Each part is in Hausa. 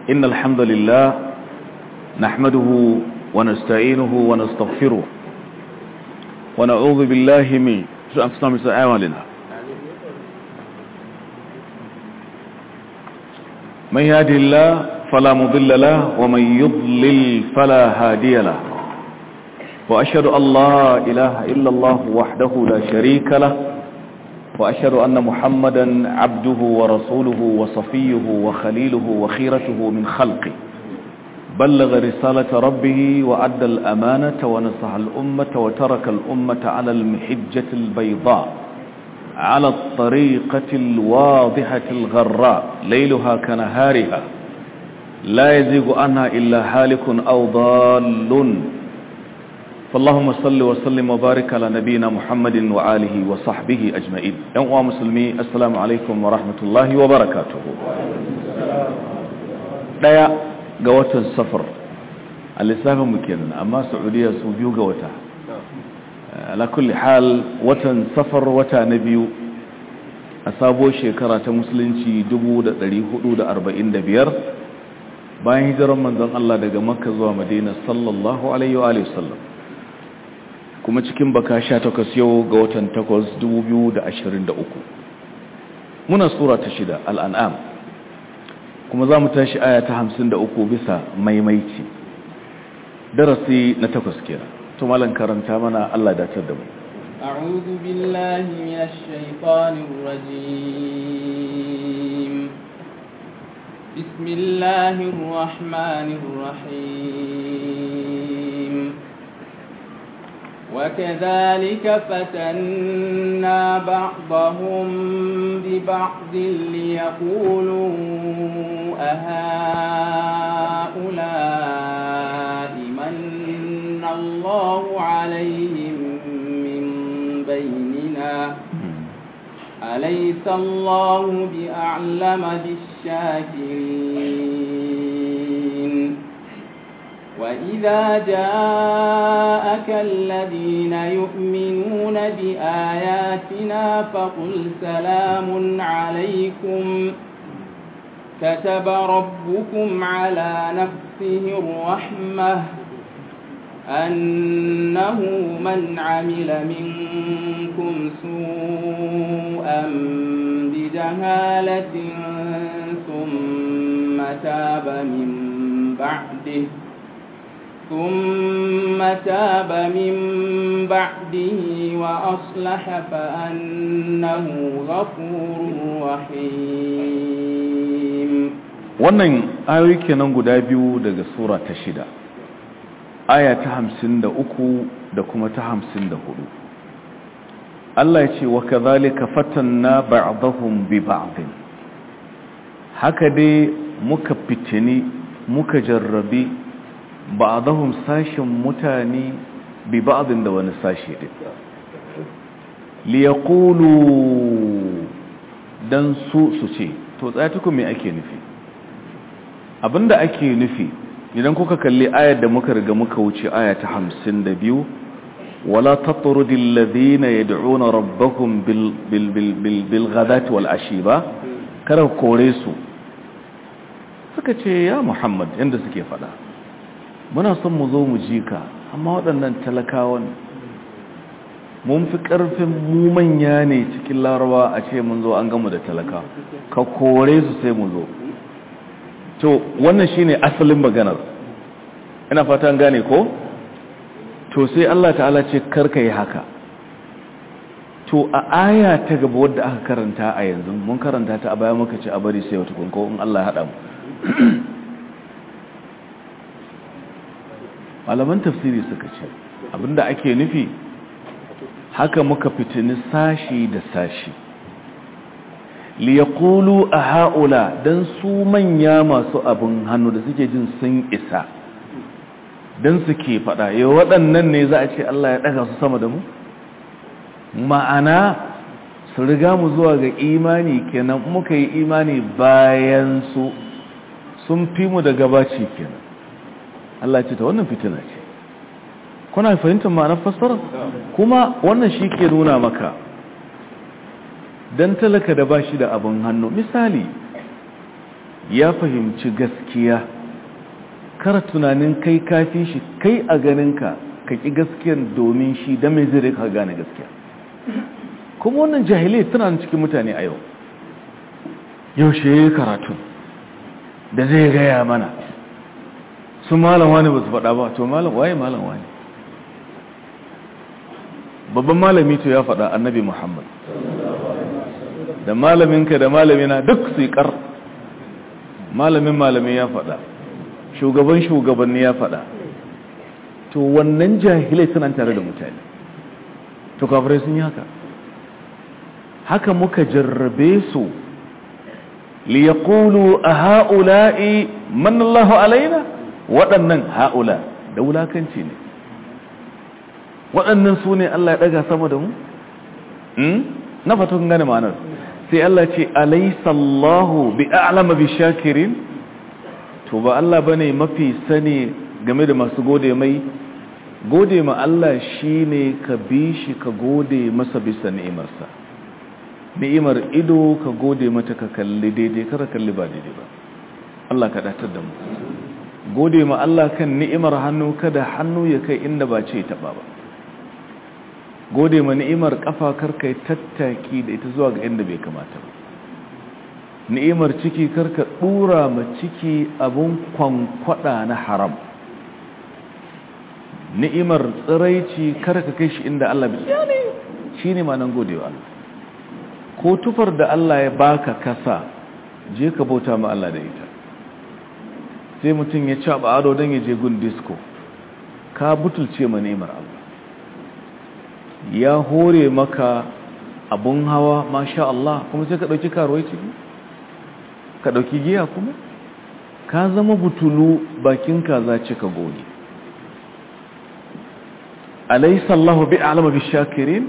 إن الحمد لله نحمده ونستعينه ونستغفره ونعوذ بالله من أنفسنا من أعمالنا من يهده الله فلا مضل له ومن يضلل فلا هادي له وأشهد أن لا إله إلا الله وحده لا شريك له وأشهد أن محمدا عبده ورسوله وصفيه وخليله وخيرته من خلقه بلغ رسالة ربه وأدى الأمانة ونصح الأمة وترك الأمة على المحجة البيضاء على الطريقة الواضحة الغراء ليلها كنهارها لا يزيغ عنها إلا هالك أو ضال فاللهم صل وسلم وبارك على نبينا محمد وآله وصحبه أجمعين يوم مسلمي السلام عليكم ورحمة الله وبركاته ديا قوة السفر الإسلام مكين أما سعودية سوبيو قوة على كل حال وتن سفر وتا نبيو أصابو شكرة مسلنشي دبو دا دليهدو دا أربعين دا بير bayan hijirar manzon Allah daga Makka zuwa Madina sallallahu alaihi wa sallam kuma cikin baka sha takwas yau ga watan takwas dubu biyu da ashirin da uku muna sura ta shida al'an'am kuma za mu tashi aya ta hamsin da uku bisa maimaici darasi na takwas kera to malan karanta mana Allah datar da mu أعوذ بالله من الشيطان الرجيم بسم الله الرحمن الرحيم وكذلك فتنا بعضهم ببعض ليقولوا أهؤلاء من الله عليهم من بيننا أليس الله بأعلم بالشاكرين وإذا جاءك الذين يؤمنون بآياتنا فقل سلام عليكم كتب ربكم على نفسه الرحمة أنه من عمل منكم سوءا بجهالة ثم تاب من بعده ثم تاب من بعده وأصلح فأنه غفور رحيم wannan ayoyi kenan guda biyu daga sura ta shida aya ta hamsin da uku da kuma ta hamsin da hudu Allah ya ce wa kazalika fatanna ba'dahum bi ba'din haka dai muka fitini muka jarrabi ba'dahum sashin mutane bi ba'din da wani sashi din li yaqulu dan su su ce to tsayatukum me ake nufi abinda ake nufi idan kuka kalli ayar da muka riga muka wuce aya ta hamsin da biyu wala tatrudil ladina yad'una rabbahum bil bil bil bil bil ghadati wal ashi ba kada kore su suka ce ya muhammad yanda suke fada muna son mu zo mu ji ka amma waɗannan talakawan mun fi ƙarfin mu manya ne cikin larawa a ce mun zo an gamu da talaka ka kore su sai mu zo to wannan shine asalin maganar ina fatan gane ko to sai Allah ta'ala ce karka yi haka to a aya ta gaba wadda aka karanta a yanzu mun karanta ta a baya muka ce a bari sai wata kunko in Allah ya haɗa mu malaman tafsiri suka ce abinda ake nufi haka muka fitini sashi da sashi liyaqulu a ha'ula don su manya masu abin hannu da suke jin sun isa don suke fada yau waɗannan ne za a ce Allah ya ɗaga su sama da mu ma'ana su riga mu zuwa ga imani kenan muka yi imani bayan su sun fi mu da gabaci kenan Allah ce ta wannan fitina ce kuna fahimtar ma'anar fassara kuma wannan shi ke nuna maka dan talaka da bashi da abin hannu misali ya fahimci gaskiya kara tunanin kai kafi shi kai a ganinka ka ƙi gaskiyan domin shi da mai zai ka gane gaskiya kuma wannan jahilai tana cikin mutane a yau yaushe ya yi karatu da zai gaya mana su malam wani ba su faɗa ba to malam waye malam wani babban malami to ya faɗa annabi muhammad da malaminka da malamina duk su yi ƙar malamin malami ya faɗa shugaban shugabanni ya faɗa to wannan jahilai suna tare da mutane to kafirai sun yi haka haka muka jarrabe su liyaqulu a ha'ula'i manallahu alaina waɗannan ha'ula da wulakanci ne waɗannan su ne Allah ya ɗaga sama da mu? na fatan gane ma'anar sai Allah ce alaisallahu bi a'lama bi shakirin to ba Allah bane mafi sani game da masu gode mai gode ma Allah shine ka bi shi ka gode masa bisa ni'imarsa ni'imar ido ka gode mata ka kalli daidai kar kalli ba daidai ba Allah ka datar da mu gode ma Allah kan ni'imar hannu kada hannu ya kai inda ba ce taba ba gode ma ni'imar kafa karka tattaki da ita zuwa ga inda bai kamata ba ni'imar ciki karka dura ma ciki abun kwankwada na haram ni'imar tsiraici karka kai shi inda Allah bai yani shine ma nan godewa Allah ko tufar da Allah ya baka kasa je ka bauta ma Allah da ita sai mutum ya caba ado don ya je gun disco ka butulce ma ni'imar Allah ya hore maka abun hawa masha Allah kuma sai ka dauki karuwai ciki ka dauki giya kuma ka zama butulu bakin kaza cika goge alaysa Allahu bi'alama bishakirin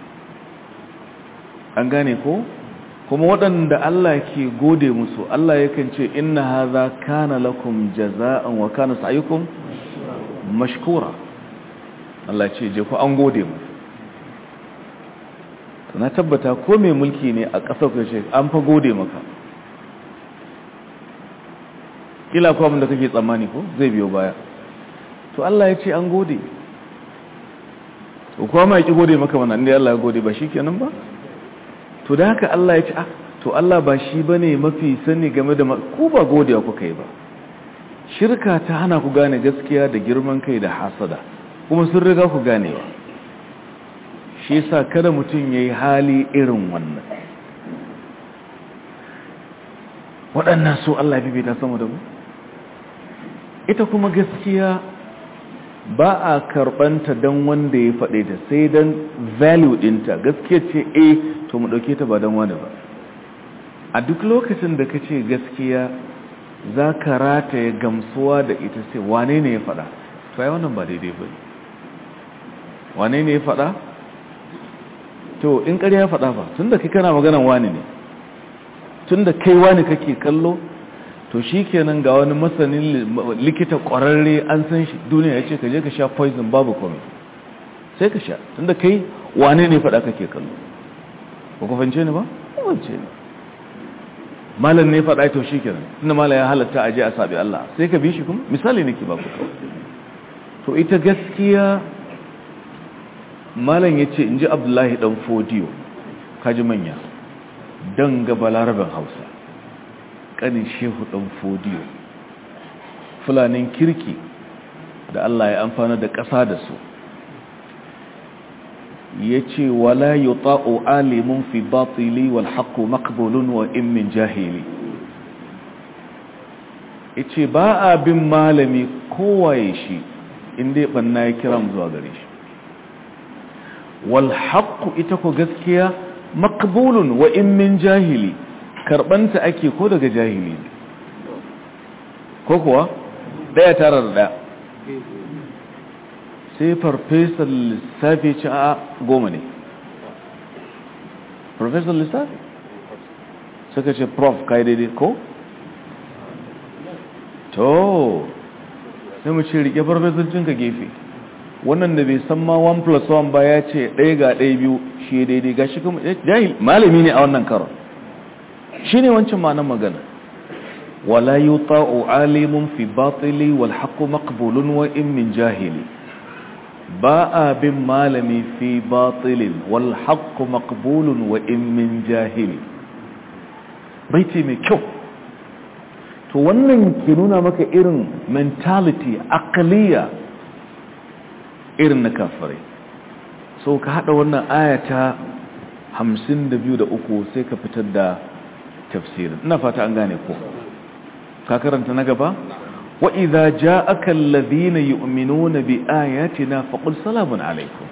an gane ko kuma waɗanda Allah ke gode musu Allah yakan ce inna hadha kana lakum jaza'an wa kana sa'yukum mashkura Allah ce je ku an gode mu na tabbata ko mai mulki ne a ƙasar kashe an fa gode maka kila ko abin da kake tsammani ko zai biyo baya to Allah ya ce an gode to kuma mai ki gode maka wannan inda Allah ya gode ba shikenan ba to da haka Allah ya ce ah to Allah ba shi bane mafi sani game da ku ba godiya kuka yi ba shirka ta hana ku gane gaskiya da girman kai da hasada kuma sun riga ku ganewa shi yasa kada mutum yayi hali irin wannan waɗannan su Allah ya bibita sama da mu ita kuma gaskiya ba a karɓanta don wanda ya faɗe ta sai don value ɗinta gaskiya ce a to mu ɗauke ta ba don wani ba a duk lokacin da ka ce gaskiya za ka rataye gamsuwa da ita sai wane ne ya faɗa to ya wannan ba daidai ba wane ne ya faɗa to in ƙarya ya faɗa ba tun da kai kana maganan wani ne tun da kai wani kake kallo to shi kenan ga wani masanin likita ƙwararre an san shi duniya ya ce ka je ka sha poison babu kome sai ka sha tun da kai wane ne faɗa kake kallo ba ku fance ni ba? fance ni malam ne faɗa to shi kenan tun da malam ya halatta a je a sabi Allah sai ka bi shi kuma misali ne ke ba ku kawai to ita gaskiya malam ya ce in ji abdullahi ɗan fodiyo kaji manya don gaba larabin hausa ƙanin shehu ɗan fodiyo fulanin kirki da Allah ya amfana da ƙasa da su ya ce wala yi ta'o alimun fi batili wal haƙo makbulun wa immin jahili ya ce ba a bin malami kowaye shi inda ya ɓanna ya kira zuwa gare shi wal haƙo ita ko gaskiya makbulun wa immin jahili karɓanta ake ko daga jahili ko kuwa ɗaya tara da ɗaya sai farfesar lissafi ci a goma ne farfesar lissafi suka ce prof kai daidai ko? to sai mu ce rike farfesar ka gefe wannan da bai san ma 1 plus 1 ba ya ce ɗaya ga ɗaya biyu shi daidai ga shi kuma jahil malami ne a wannan karon shi ne wancan ma'anar magana wala yuta'u alimun fi batili wal haqqu maqbulun wa in min jahili ba a bin malami fi batilin wal haqqu maqbulun wa in min jahili baiti mai kyau to wannan ke nuna maka irin mentality akaliya irin na kafirai so ka hada wannan ayata hamsin da biyu da uku sai ka fitar da tafsirin ina fata an gane ko ka karanta na gaba wa idza ja'aka alladhina yu'minuna bi ayatina faqul salamun alaykum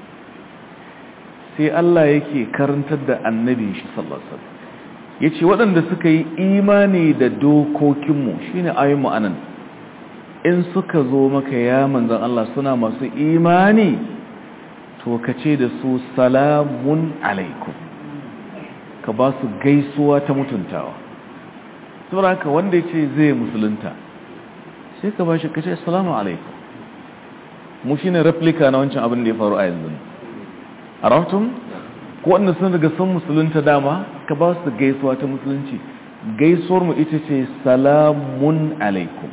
sai Allah yake karantar da annabi shi sallallahu alaihi wasallam yace waɗanda suka yi imani da dokokinmu shine ayoyin anan in suka zo maka ya manzon Allah suna masu imani to ka ce da su salamun alaikum ka ba su gaisuwa ta mutuntawa saboda haka wanda ya ce zai musulunta sai ka ba shi ka ce salamu alaikum mu shi ne replika na wancan abin da ya faru a yanzu a rahoton ko wanda sun daga sun musulunta dama ka ba su gaisuwa ta musulunci gaisuwar mu ita ce salamun alaikum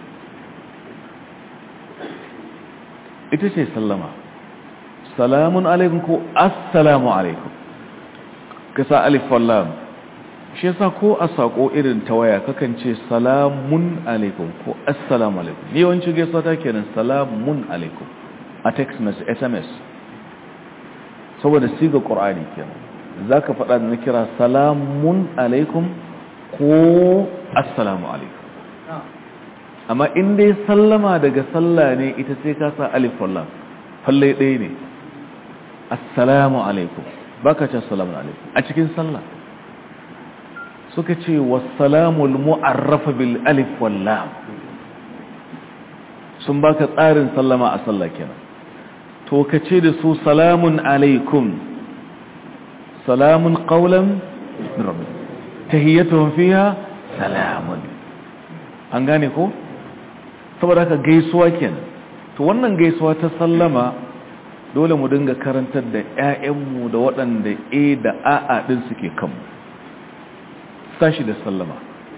ita ce sallama salamun alaikum ko assalamu alaikum ka sa alif wallam shi yasa ko a sako irin ta waya kakan ce salamun alaikum ko assalamu alaikum ni yawanci gaisuwa ta kenan salamun alaikum a text message sms saboda siga qur'ani kenan zaka faɗa da na kira salamun alaikum ko assalamu alaikum amma in dai sallama daga sallah ne ita sai ka sa alif wallam falle ɗaya ne assalamu alaikum baka ce assalamu alaikum a cikin sallah suka ce wassalamul mu'arrafa bil alif wal lam sun baka tsarin sallama a sallah kenan to ka ce da su salamun alaikum salamun qawlan min rabbi tahiyyatuhum fiha salamun an gane ko saboda haka gaisuwa kenan to wannan gaisuwa ta sallama dole mu dinga karantar da 'ya'yanmu da waɗanda a da a'a ɗin suke kanmu sashi da sallama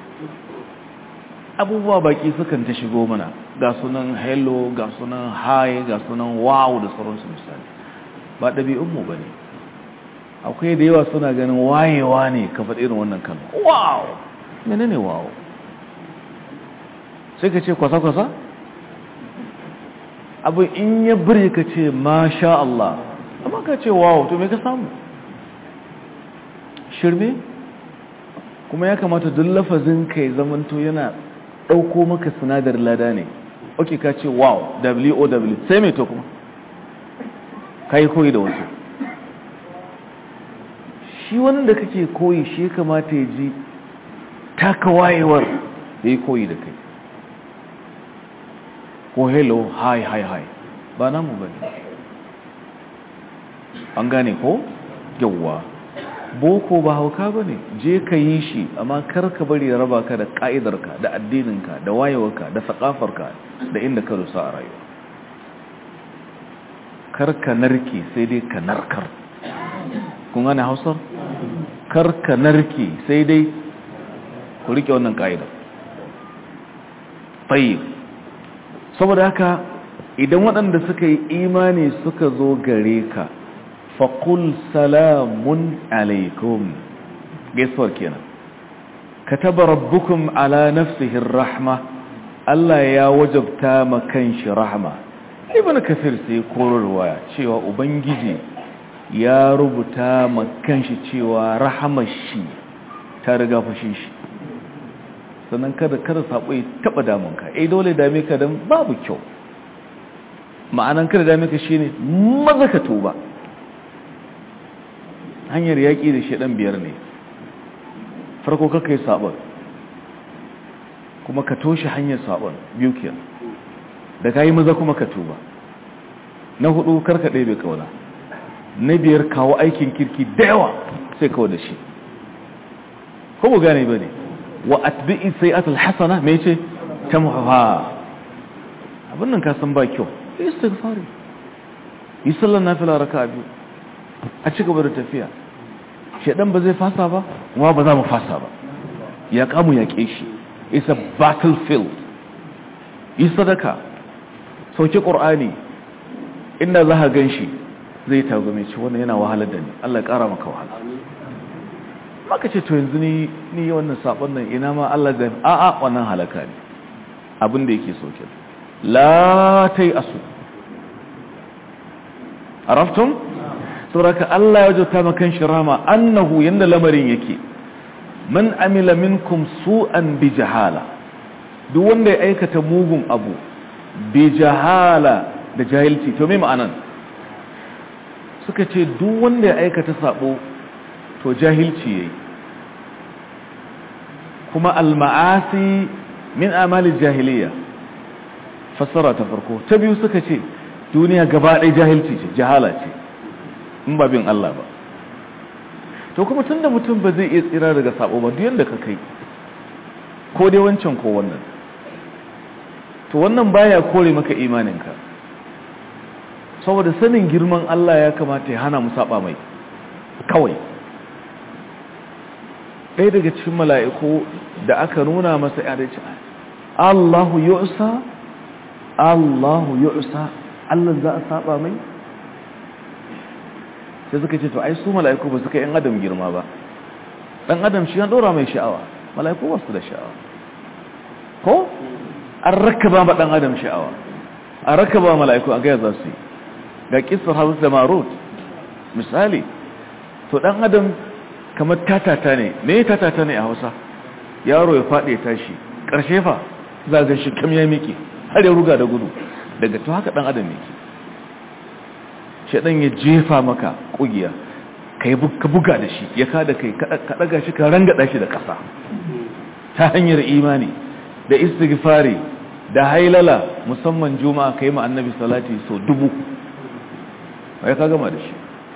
abubuwa baki sukan ta shigo mana ga sunan hello ga sunan hi ga sunan wow da sauransu misali ba ɗabi'unmu ba ne akwai da yawa suna ganin wayewa ne ka faɗi irin wannan kalma wow mene ne wow sai ka ce kwasa-kwasa abu in ya bari ka ce masha Allah amma ka ce wow to me ka samu shirme kuma ya kamata duk lafazin ka ya zamanto yana ɗauko maka sinadar lada ne ok ka ce wow w-o-w sai mai to kuma ka yi koyi da wasu shi wanda kake koyi shi ya kamata ya ji taka wayewar ya yi koyi da kai ko hello hi hi hi ba namu ba ne an gane ko yawwa boko ba hauka ba ne je ka yi shi amma kar ka bari ya raba ka da ƙa'idarka da addininka da wayewarka da saƙafarka da inda ka rusa a rayuwa kar ka narke sai dai ka narkar kun gane hausar kar ka narke sai dai ku rike wannan ƙa'idar tayyib saboda haka idan waɗanda suka yi imani suka zo gare ka faƙul salamun alaikum gaisuwar kenan kataba rabbukum ala nafsihin rahma Allah ya wajabta ma kanshi rahma ibn kafir sai korarwa cewa ubangiji ya rubuta ma kanshi cewa rahamar shi ta riga fushin shi sannan kada kada sabo ya taba damunka eh dole dame ka dan babu kyau ma'anan kada dame ka shine maza ka tuba hanyar yaki da shedan biyar ne farko ka kai sabon kuma ka toshe hanyar sabon biyu kenan da kai maza kuma ka tuba na hudu karka ɗebe kauna na biyar kawo aikin kirki da yawa sai kawo da shi ko mu gane ba ne wa atbi'i sayi'atul hasana me ce tamha abin nan ka san ba kyau istighfari yi sallar nafila raka'a biyu a ci gaba da tafiya shedan ba zai fasa ba kuma ba za mu fasa ba ya kamu ya shi is a battlefield yi sadaka sauki ƙur'ani inda za ka gan shi zai tagume ce wannan yana wahalar da ni Allah ya ƙara maka wahala maka ce to yanzu ni ni wannan sabon nan ina ma Allah ga a'a wannan halaka ne abin da yake soke la tai asu araftum saboda Allah ya jota makan shirama annahu yanda lamarin yake man amila minkum su'an bi jahala duk wanda ya aikata mugun abu bi jahala da jahilci to me ma'anan suka ce duk wanda ya aikata sabo to jahilci yayi kuma al-ma'asi min amali jahiliya fassara ta farko ta biyu suka ce duniya gaba ɗaya jahilci ce jahala ce in ba bin Allah ba to kuma tunda mutum ba zai iya tsira daga sabo ba duk yanda ka kai ko dai wancan ko wannan to wannan baya kore maka imaninka saboda sanin girman Allah ya kamata ya hana mu saba mai kawai ɗaya daga cikin mala'iku da aka nuna masa ya da ce Allahu yu'sa Allahu yu'sa Allah za a saba mai sai suka ce to ai su mala'iku ba su kai ‘yan adam girma ba ɗan adam shi ya ɗora mai sha'awa mala'iku ba su da sha'awa ko an raka ba ɗan adam sha'awa an raka ba mala'iku a gaya za su yi ga kisar hausa da marut misali to ɗan adam kamar tatata ne me tatata ne a hausa yaro ya faɗi ya tashi ƙarshe fa za ga shi kam ya miƙe har ya ruga da gudu daga to haka ɗan adam yake shaɗan ya jefa maka ƙugiya ka buga da shi ya kada kai ka ɗaga shi ka rangada shi da ƙasa ta hanyar imani da istighfari da hailala musamman juma'a ka yi ma annabi salati so dubu ya ka gama da shi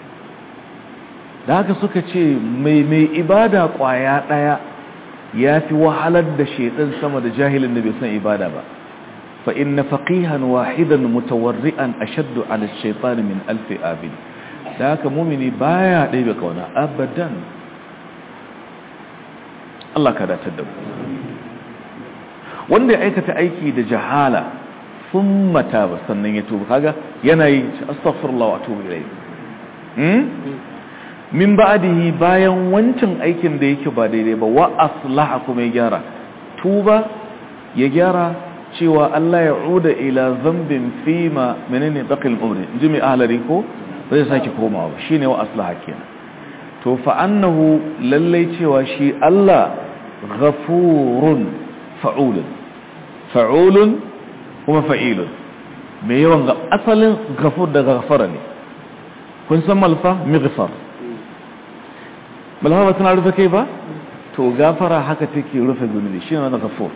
da haka suka ce mai mai ibada ƙwaya ɗaya ya fi wahalar da shaidan sama da jahilin da bai san ibada ba fa inna faqihan wahidan mutawarri'an ashaddu 'ala ash-shaytan min alf abid da haka mumini baya ɗaya kauna abadan Allah ka dace da mu wanda ya aikata aiki da jahala thumma taba sannan ya tuba kaga yana yi astaghfirullah wa atubu ilayhi hmm min ba'dihi bayan wancan aikin da yake ba daidai ba wa aslaha kuma ya gyara tuba ya gyara cewa Allah ya uda ila zambin fima menene baqil umri jimi ahlari ko zai sake komawa shine wa aslaha kenan to fa annahu lallai cewa shi Allah ghafurun fa'ulun fa'ulun kuma fa'ilun me yawan ga asalin ghafur da ghafara ne kun san malfa mighfar malfa ba tana rufe kai ba to gafara haka take rufe zunubi shine wannan ghafur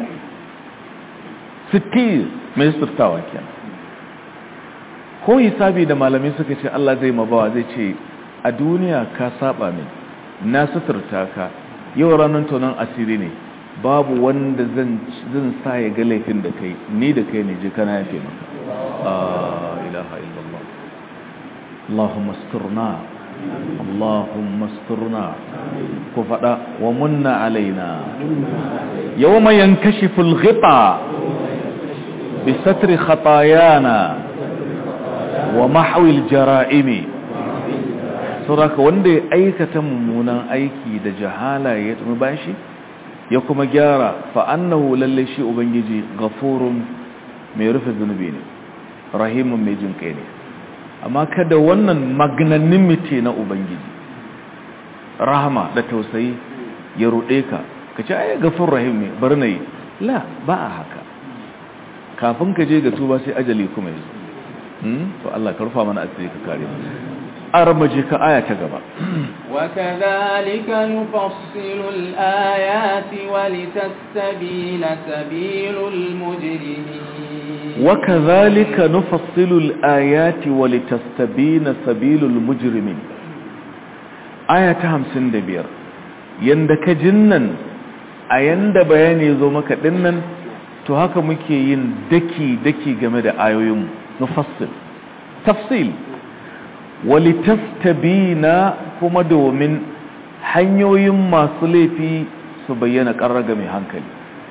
sittir mai sirtawa kenan ko hisabi da malamai suka ce Allah zai mabawa zai ce a duniya ka saba min na suturta ka yau ranar tonon asiri ne babu wanda zan sa ya ga laifin da kai ni da kai ne ji kana yafe maka ilaha illallah Allahumma asturna Allahumma asturna ku fada wa munna alaina yawma yankashifu al-ghita bi satri khatayana wa mahwi al-jara'imi sauraka wanda ya aikata mummunan aiki da jahala ya tumi bashi ya kuma gyara fa'annahu lalle shi ubangiji gafurun mai rufe zunubi ne rahimun mai jin kai ne amma kada wannan magnanimity na ubangiji rahama da tausayi ya ruɗe ka ka ce ai gafur rahim ne bar na yi la ba a haka kafin ka je ga tuba sai ajali kuma yi to Allah karfa mana asiri ka kare mu armaje ka aya ta gaba وكذلك نفصل الآيات ولتستبين سبيل المجرمين وكذلك نفصل الآيات ولتستبين سبيل المجرمين آية 55 yanda ka jinnan a yanda bayani zo maka dinnan to haka muke yin daki daki game da ayoyin nufassil tafsil walitastabina kuma domin hanyoyin masu laifi su bayyana ƙarraga mai hankali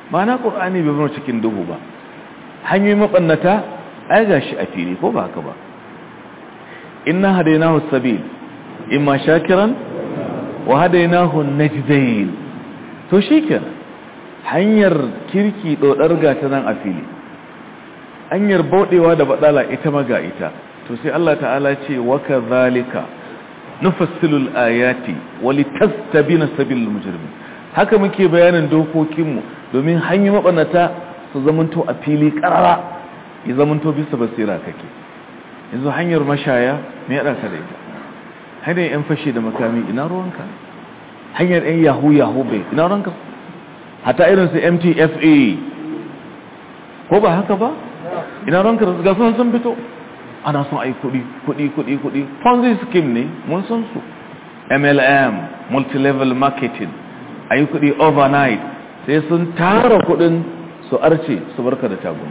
ma'ana qur'ani bai bar cikin duhu ba hanyoyin mabannata ai gashi a fili ko ba haka ba inna hadaynahu sabil imma shakiran wa hadaynahu najdain to shikenan hanyar kirki dodar gata nan a fili hanyar baudewa da badala ita maga ita to sai Allah ta'ala ce wa kadhalika nufassilul ayati wa litastabina sabilul mujrimin haka muke bayanin dokokinmu domin hanyar mabanata su zamanto a fili karara ya zamanto bisa basira kake yanzu hanyar mashaya me ya daka da ita hanyar yan fashe da makami ina ruwanka hanyar yan yahoo yahoo bai ina ruwanka hata irin su mtfa ko ba haka ba ina ruwanka da ga sun sun fito ana son ai kudi kudi kudi kudi ponzi scheme ne mun san su mlm multi-level marketing ayi kudi overnight sai sun tara kudin su arce su barka da tagun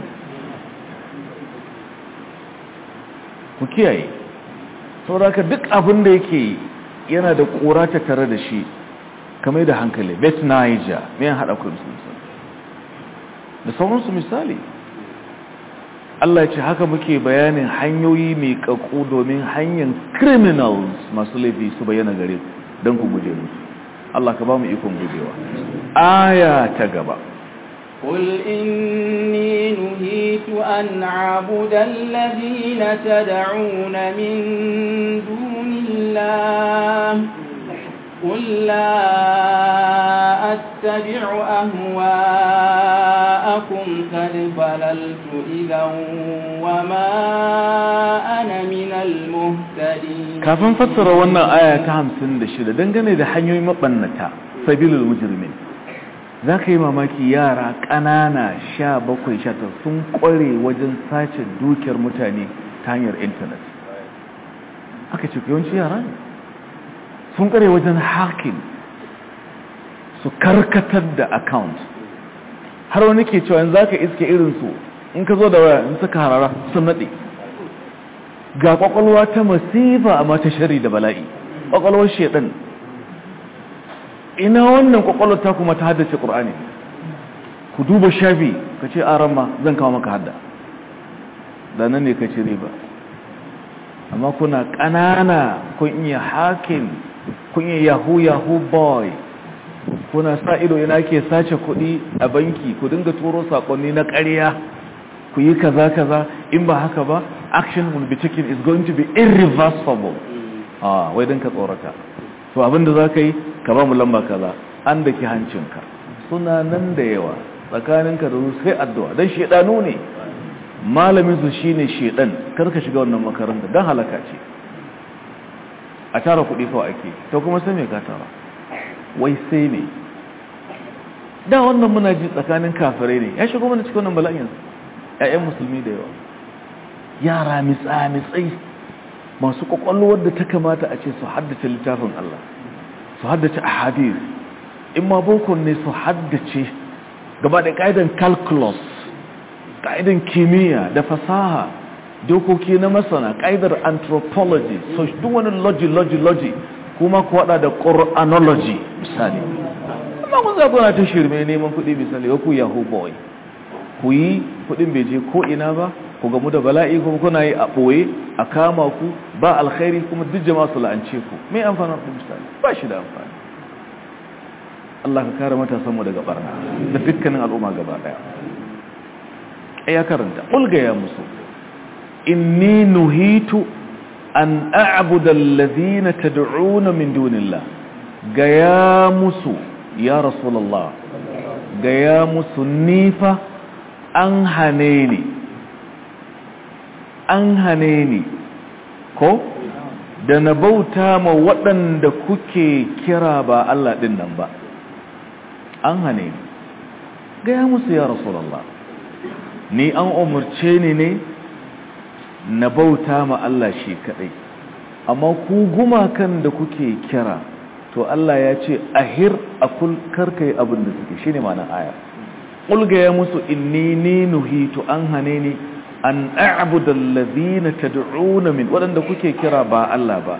ku kiyaye sauraka duk abin da yake yana da kura ta tare da shi kamar da hankali bet niger mai haɗa kudin su da sauransu misali Allah ya ce haka muke bayanin hanyoyi mai kakku domin hanyar criminals masu laifi su bayyana gare don ku guje musu Allah ka ba mu ikon gujewa aya ta gaba قل إني نهيت أن أعبد الذين تدعون من دون الله قل لا أتبع أهواءكم قد ضللت إذا وما أنا من المهتدين kafin fassara wannan aya ta 56 dangane da hanyoyin mabannata sabilul mujrimin za ka yi mamaki yara ƙanana sha bakwai sha sun ƙware wajen sace dukiyar mutane ta hanyar intanet aka ce yawanci yara ne sun ƙware wajen hacking su karkatar da account har wani ke cewa yanzu za ka iske irinsu in ka zo da waya in suka harara sun naɗe ga ƙwaƙwalwa ta masifa amma ta shari da bala'i ƙwaƙwalwar shaɗan ina wannan kwakwalwar ta kuma ta haddace ƙur'ani ku duba shafi ka ce aran ma zan kawo maka hadda da nan ne ka ce riba amma kuna ƙanana kun iya hakin kun iya yahoo yahoo boy kuna sa ido ina ke sace kuɗi a banki ku dinga turo saƙonni na ƙarya ku yi kaza kaza in ba haka ba action will be taken is going to be irreversible ah wai don ka tsorata to abinda za ka yi ka ba mu lamba kaza an da ke hancinka suna nan da yawa tsakaninka da su sai addu'a don shaidanu ne malaminsu shi ne shaidan karka shiga wannan makaranta don halaka ce a tara kuɗi kawai ake ta kuma sai mai ka tara wai sai ne da wannan muna ji tsakanin kafirai ne ya shigo mana cikin wannan bala'in ‘ya'yan musulmi da yawa yara mitsa-mitsai masu kwakwalwar da ta kamata a ce su haddace littafin Allah su haddace a hadis in ma bokon ne su haddace gaba da ƙa'idan calculus ƙa'idan kimiyya da fasaha dokoki na masana ƙa'idar anthropology so duk wani logi logi logi kuma ku haɗa da ƙor'anology misali amma kun zaɓi na ta shirme neman kuɗi misali ku yahoo boy ku yi kuɗin bai je ko ina ba ku gamu da bala'i kuma kuna yi a ɓoye a kama ku ba alkhairi kuma duk jama'a su la'ance ku mai amfanin ku misali ba shi da amfani Allah ka kare matasanmu daga barna da dukkanin al'umma gaba daya ya karanta ulga ya musu inni nuhitu an a'budu alladhina tad'una min dunillah ga ya musu ya rasulullah ga ya musu nifa an hane ni an hane ni ko da na bauta ma waɗanda kuke kira ba Allah ɗin nan ba an hane ni gaya musu ya rasulallah ni an umarce ni ne na bauta ma Allah shi kaɗai amma ku gumakan da kuke kira to Allah ya ce ahir a karkai abin da suke shi ne mana aya ƙulgaya musu inni ni nuhitu an hane ni an a'budu allazina tad'una min wadanda kuke kira ba Allah ba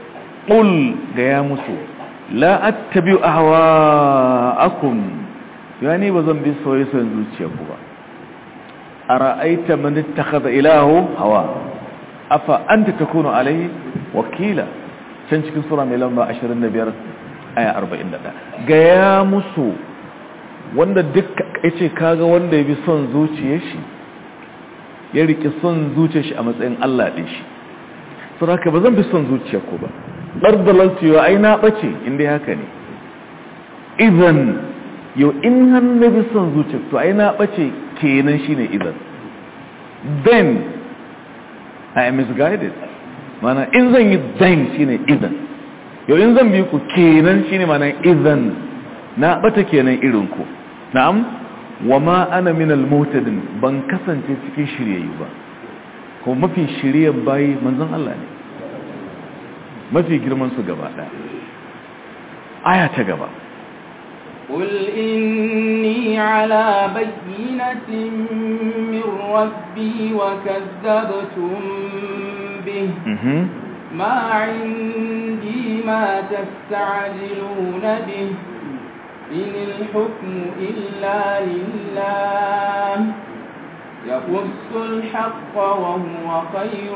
qul ga ya musu la attabi'u ahwa'akum ya ni ba zan bi soye-soyen zuciya ku ba a ra'aita mani ta kaza ilahu hawa afa an ta takunu alai wakila can cikin sura mai lamba 25 aya 41 gaya musu wanda duk ya ce kaga wanda ya bi son zuciya shi ya riƙe son zuciya shi a matsayin Allah ɗin shi sun haka ba zan bi son zuciya ku ba ɗardalarsu yau ai na ɓace inda haka ne idan yau in hannu bi son zuciya to ai na ɓace kenan shi ne idan then I am misguided mana in zan yi then shi ne idan yau in zan bi ku kenan shi ne mana idan na ɓata kenan irinku na'am wa ma ana minal mutadin ban kasance cikin shiryayyu ba kuma mafi shiryan bayi manzon Allah ne mafi girman su gaba ɗaya aya ta gaba قل إني على بينة من ربي وكذبتم به ما عندي ما تستعجلون به إن الحكم إلا لله يقص الحق وهو خير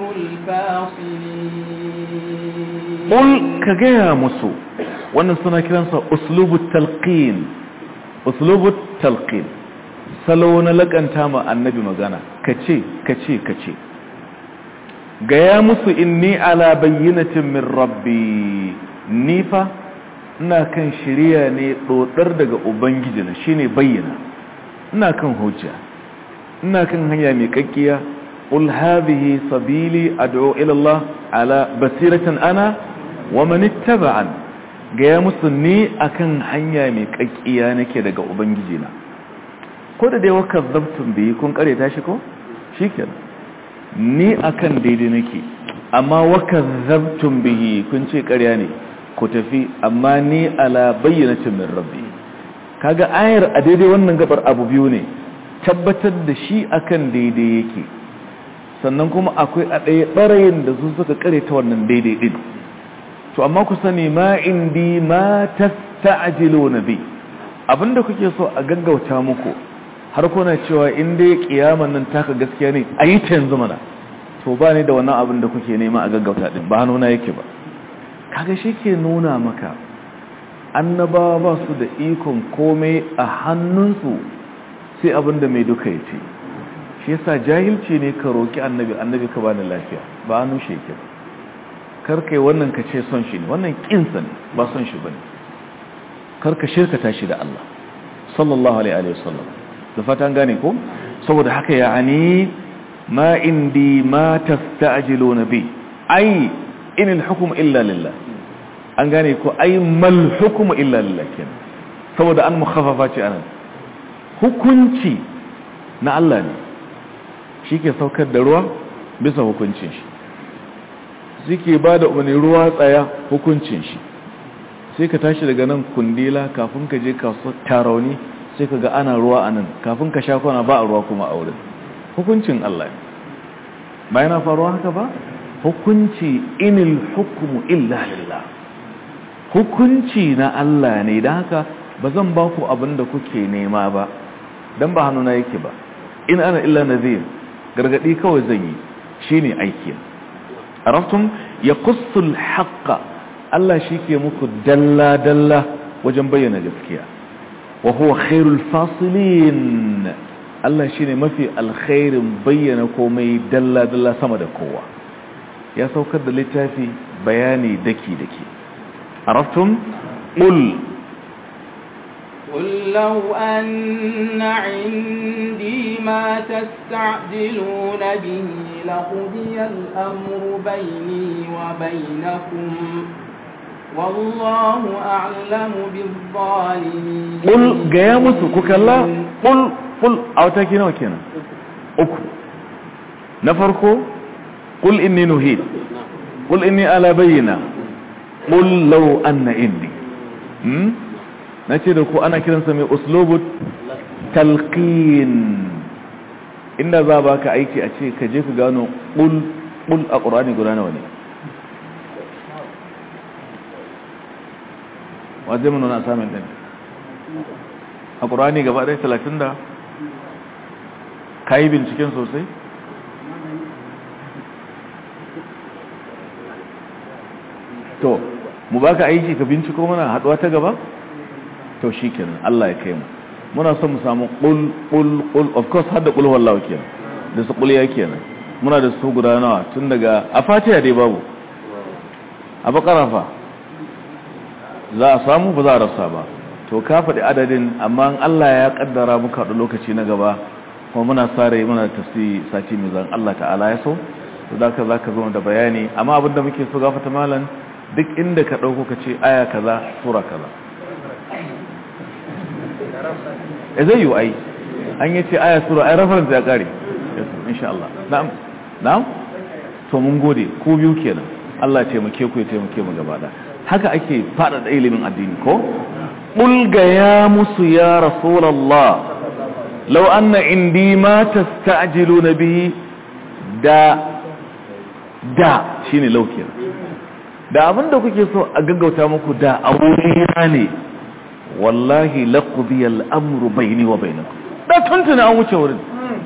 الفاصلين قل كجاء مسو wannan suna kiransa uslubut talqin uslubut talqin salo na lakanta ma annabi magana kace kace kace gaya musu inni ala bayyinatin min rabbi ni fa ina kan shiriya ne dodar daga ubangiji na shine bayyana ina kan hujja ina kan hanya mai kakkiya qul hadhihi sabili ad'u ila Allah ala basiratan ana wa man ittaba'an gaya musu ni akan hanya mai kakkiya nake daga ubangiji na ko da dai waka zabtun biyi kun kare ta shi ko shikenan ni akan daidai nake amma waka zabtun bihi kun ce ƙarya ne ku tafi amma ni ala bayyanatin min rabbi kaga ayar a daidai wannan gabar abu biyu ne tabbatar da shi akan daidai yake sannan kuma akwai a ɗaya ɓarayin da su suka kare ta wannan daidai ɗin to amma ku sani ma indi ma tasta'jiluna bi abinda kuke so a gaggauta muku har kuna cewa in dai kiyaman nan taka gaskiya ne ayi ta yanzu mana to ba ne da wannan abin da kuke nema a gaggauta din ba nuna yake ba kaga ke nuna maka annabawa ba su da ikon komai a hannunsu sai abin da mai duka yace shi yasa jahilci ne ka roki annabi annabi ka bani lafiya ba hannun shi yake ba karkai wannan ka ce son shi ne wannan kinsa ne ba son shi ba ne karka shirkata shi da Allah sallallahu alaihi wasallam da fatan gane ko saboda haka ya ani ma indi ma tasta'jiluna bi ai inil hukm illa lillah an gane ko ai mal hukm illa lillah kenan saboda an mukhaffafa ce anan hukunci na Allah ne shi ke saukar da ruwa bisa hukuncin shi suke ba da umarni ruwa tsaya hukuncin shi sai ka tashi daga nan kundila kafin ka je kasu tarauni sai ka ga ana ruwa a nan kafin ka sha kwana ba a ruwa kuma a wurin hukuncin Allah ba yana faruwa haka ba hukunci inil hukumu illa lillah hukunci na Allah ne don haka ba zan ba ku abin da kuke nema ba don ba hannuna yake ba in ana illa nazir gargadi kawai zan yi shine aiki عرفتم يقص الحق الله شيكي muku dalla dalla wajen bayyana gaskiya wa huwa khairul fasilin Allah shine mafi alkhairin bayyana komai dalla dalla sama da kowa ya saukar da littafi bayani daki daki عرفتم قل قل لو أن عندي ما تستعجلون به لقضي الأمر بيني وبينكم والله أعلم بالظالمين قل قيامس كلا قل قل أو تاكينا وكينا أكو نفركو قل إني نهيد قل إني على بينا قل لو أن إني na ce da ku ana kiransa mai uslubut talqin inda za ba ka aiki a ce ka je ku gano ƙul a ƙurani guda nawa ne wa zai mana samun ɗin a ƙurani gaba ɗaya talatin da ka yi binciken sosai to mu baka aiki ka binciko mana haɗuwa ta gaba to shi kenan Allah ya kai mu muna son mu samu ƙul ƙul ƙul of course har da ƙul wallawa kenan da su ƙuliya kenan muna da su guda nawa tun daga a fatiha dai babu a bakara fa za a samu ba za a rasa ba to ka faɗi adadin amma Allah ya kaddara muka haɗu lokaci na gaba kuma muna sare muna tafsi sati mai zan Allah ta'ala ya so to da ka zaka zo da bayani amma abin da muke so gafata malam duk inda ka dauko ka ce aya kaza sura kaza eh zai yi ai an yi ce aya sura ai reference ya kare insha Allah na'am na'am to mun gode ku biyu kenan Allah ya taimake ku ya taimake mu gaba da haka ake faɗaɗa ilimin addini ko ƙulga ya musu ya rasulallah lau anna indi ma tasta'jilu na bihi da da shine laukiyar da abinda kuke so a gaggauta muku da a wurina ne wallahi laqdi al-amru bayni wa bainakum da tuntuna an wuce wurin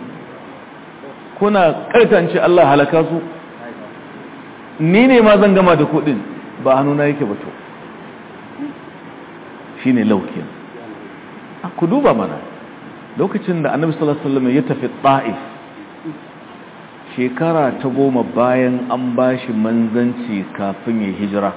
kuna kartance Allah halaka su ni ne ma zan gama da kuɗin ba hannuna yake ba to shi ne laukin ku duba mana lokacin da annabi sallallahu alaihi wasallam ya tafi ta'if shekara ta goma bayan an bashi manzanci kafin ya hijira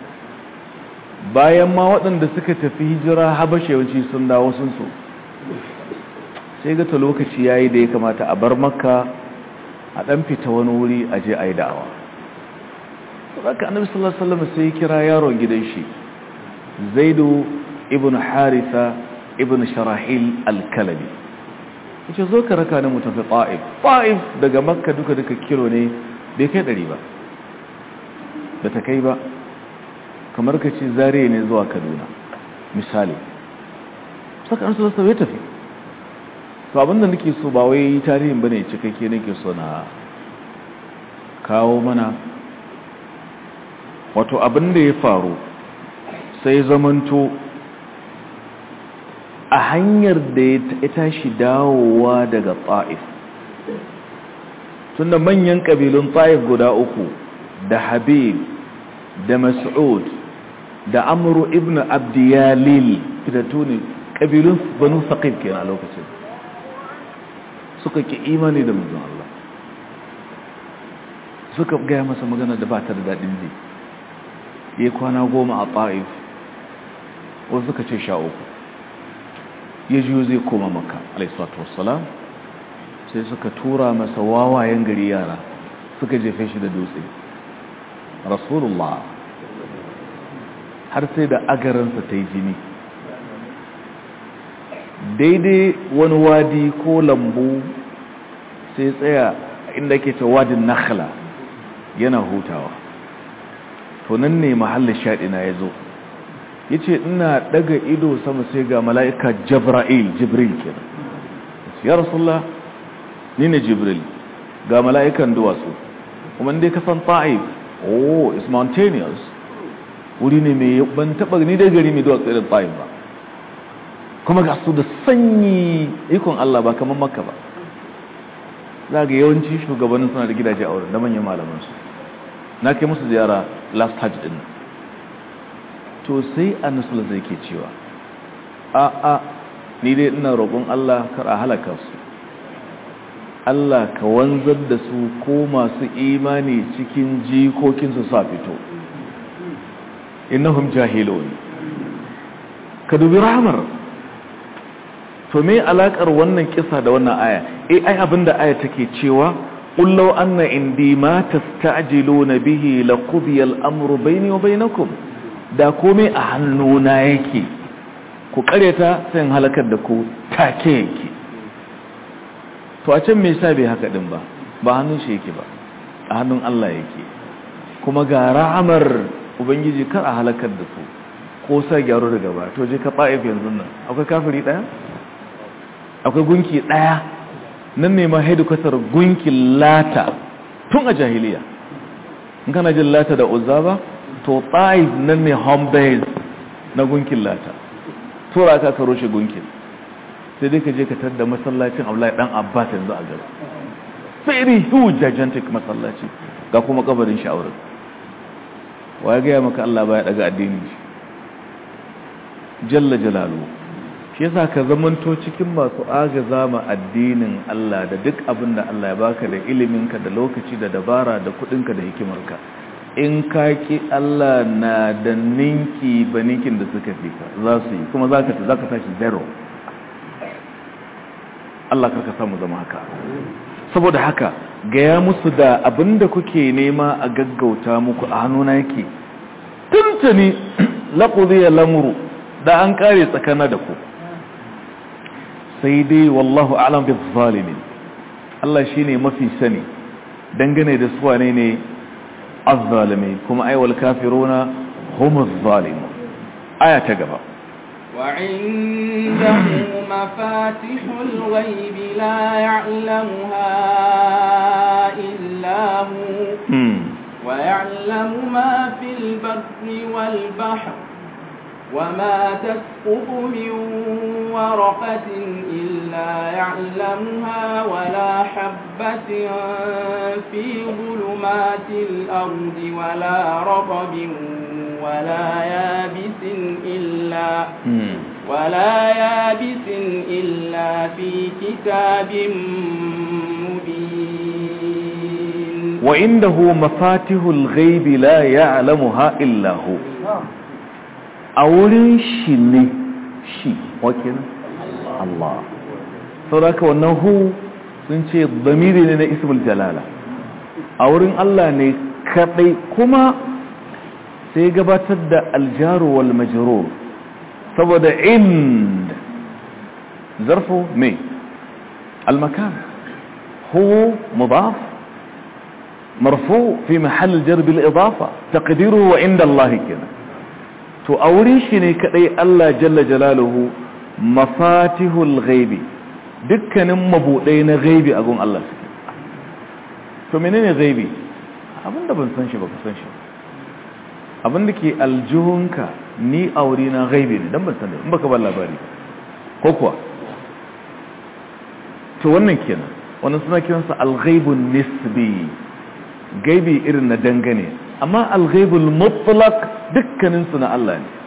bayan ma waɗanda suka tafi hijira habashe yawanci sun dawo sun so sai ga ta lokaci yayi da ya kamata a bar makka a ɗan fita wani wuri a je a yi da'awa haka annabi sallallahu alaihi wasallam sai ya kira yaron gidan shi zaidu ibn haritha ibn sharahil al-kalabi yace zo ka raka ni mu tafi ta'if ta'if daga makka duka duka kilo ne bai kai dari ba da ta kai ba kamar ka ce zariya ne zuwa kaduna misali saka an sallallahu alaihi tafi to abinda nake so ba wai tarihin bane cikakke nake so na kawo mana wato abin da ya faru sai zamanto a hanyar da ya tashi dawowa daga ta'if tunda manyan ƙabilun ta'if guda uku da habib da mas'ud da amuru ibn abdiyalil fitattu ne ƙabilun banu saƙif kenan a lokacin suka ki imani da manzon Allah suka gaya masa magana da ba ta da daɗin ji ya kwana goma a ta'if wasu suka ce sha uku ya jiyo zai koma maka alaisatu wassalam sai suka tura masa wawayen gari yara suka jefe shi da dutse rasulullah har sai da agaransa ta yi jini daidai wani wadi ko lambu sai tsaya inda ke ce wadin nakhla yana hutawa to nan ne mahallin shaɗina ya zo ya ce ina ɗaga ido sama sai ga mala'ika jabra'il jibril kenan ya rasulullah ni ne jibril ga mala'ikan duwatsu kuma dai ka san ta'if oh it's mountainous wuri ne mai ban taɓa ni dai gari mai duwatsu irin ta'if ba kuma ga su da sanyi ikon Allah ba kamar makka ba za ga yawanci shugabannin suna da gidaje a wurin da manyan malamansu na kai musu ziyara last hajj din to sai annasul zai ke cewa a a ni dai ina roƙon Allah kar a halaka su Allah ka wanzar da su ko masu imani cikin jikokin su sa fito innahum jahilun ka dubi rahmar to me alakar wannan kisa da wannan aya eh ai abinda aya take cewa qul law anna indi ma tasta'jiluna bihi laqudiya al-amru bayni wa bainakum da komai a hannuna yake ku kareta sai in halakar da ku take yake to a can me yasa bai haka din ba ba hannun shi yake ba a hannun Allah yake kuma ga ra'amar ubangiji kar a halakar da su ko sa gyaro daga ba to je ka ba'if yanzu nan akwai kafiri daya akwai gunki daya nan ne ma hedikwatar gunkin lata tun a jahiliya in kana jin lata da uzza ba to ta'if nan ne home base na gunkin lata tura ka karo shi gunkin sai dai ka je ka tadda masallacin Abdullahi dan Abbas yanzu a gaba very huge gigantic masallaci ga kuma kabarin sha'aurin wa ya gaya maka Allah baya daga addini shi jalla jalalu shi yasa ka zamanto cikin masu agaza ma addinin Allah da duk abin da Allah ya baka da iliminka da lokaci da dabara da kudinka da hikimarka in ka ki Allah na da ninki ba ninkin da suka fi ka za su yi kuma za ka tashi zero Allah karka samu zama haka saboda haka gaya musu da abinda kuke nema a gaggauta muku a hannuna yake tuntuni laƙudiyar lamuru da an ƙare tsakana da ku sai dai wallahu alam bi zalimin Allah shine mafi sani dangane da su wane ne azzalimi kuma aiwal kafiruna humuz zalimun aya ta gaba وعنده مفاتح الغيب لا يعلمها إلا هو ويعلم ما في البر والبحر وما تسقط من ورقة إلا يعلمها ولا حبة في ظلمات الأرض ولا رطب ولا يابس إلا ولا يابس إلا في كتاب مبين وعنده مفاتيح الغيب لا يعلمها إلا هو أولين شيني شي وكذا الله saboda wannan hu sun ce zamiri ne na ismul jalala a wurin Allah ne kadai kuma sai gabatar da aljaru wal majrur saboda ind zarfu mai almakan hu mudaf marfu fi mahall jar bil idafa taqdiruhu wa inda Allah kenan to a wurin shi ne kadai Allah jalla jalaluhu mafatihul ghaibi dukkanin mabudai na ghaibi a gun Allah suke to menene ghaibi abinda ban san shi ba ka san shi abinda ke aljihunka ni aure na ghaibi ne dan ban san in baka ba labari ko kuwa to wannan kenan wannan suna kiransa al-ghaibun nisbi gaibi irin na dangane amma al-ghaibul mutlaq dukkanin su na Allah ne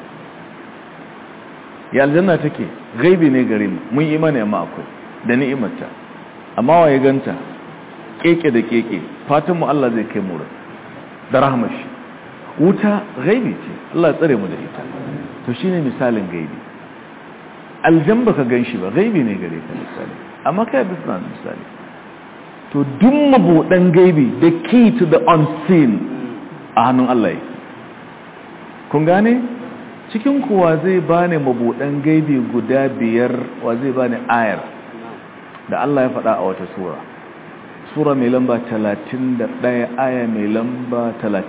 ya aljanna take gaibi ne gare mu mun imani amma akwai da ni'imarta amma waye ganta keke da keke fatan mu Allah zai kai mu da rahmar shi wuta gaibi ce Allah tsare mu da ita to shine misalin gaibi aljan baka ganshi ba gaibi ne gare ka misali amma kai bisa misali to duk mabudan gaibi the key to the unseen a hannun Allah kun gane cikin kuwa zai bani mabudan gaibi guda biyar wa zai bani ayar da Allah ya faɗa a wata sura sura mai lamba 31 aya mai lamba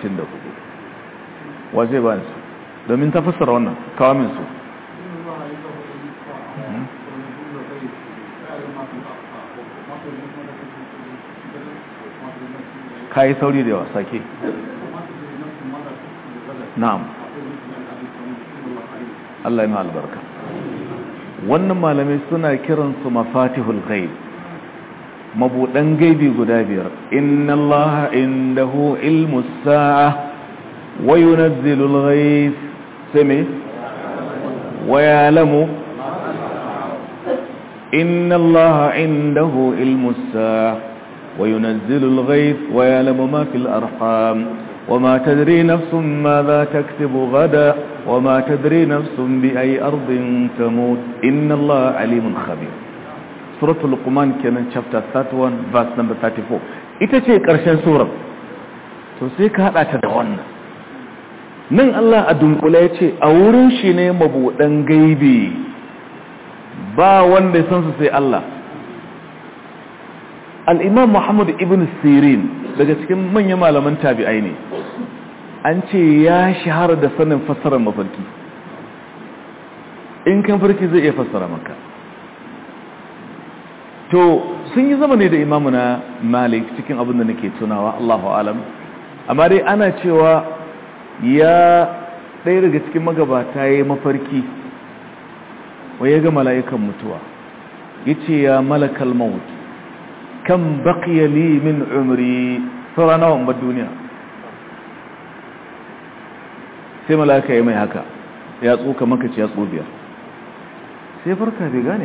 34 wa zai bani su domin ta fassara wannan kawo min su ka yi sauri da yawa sake na'am Allah ya albarka wannan malamai suna kiransu mafatihul ghaib mabudan gaibi guda biyar inna allaha indahu ilmus sa'a wa yunazzilul ghaib sami wa ya'lamu inna allaha indahu ilmus sa'a wa yunazzilul ghaib wa ya'lamu ma fil arham وما تدري نفس ماذا تكسب غدا وما تدري نفس بأي أرض تموت إن الله عليم خبير سورة القمان كان chapter 31 verse number 34 ita ce ƙarshen surar to sai ka haɗa ta da wannan nan Allah a dunkula ya ce a wurin shi ne mabuɗan gaibi ba wanda ya san su sai Allah al'imam Muhammad ibn Sirin daga cikin manyan malaman tabi'ai ne an ce ya shahara da sanin fassarar mafarki in kan farki zai iya fassara maka to sun yi zama ne da imamu na malik cikin abin da nake tunawa Allahu alam amma dai ana cewa ya ɗaya daga cikin magabata ya yi mafarki wa ya ga mala'ikan mutuwa yace ya malakal maut kam baqiya li min umri saura nawa in bar duniya sai malaka ya mai haka ya tsoka maka ci ya biyar sai farka bai gane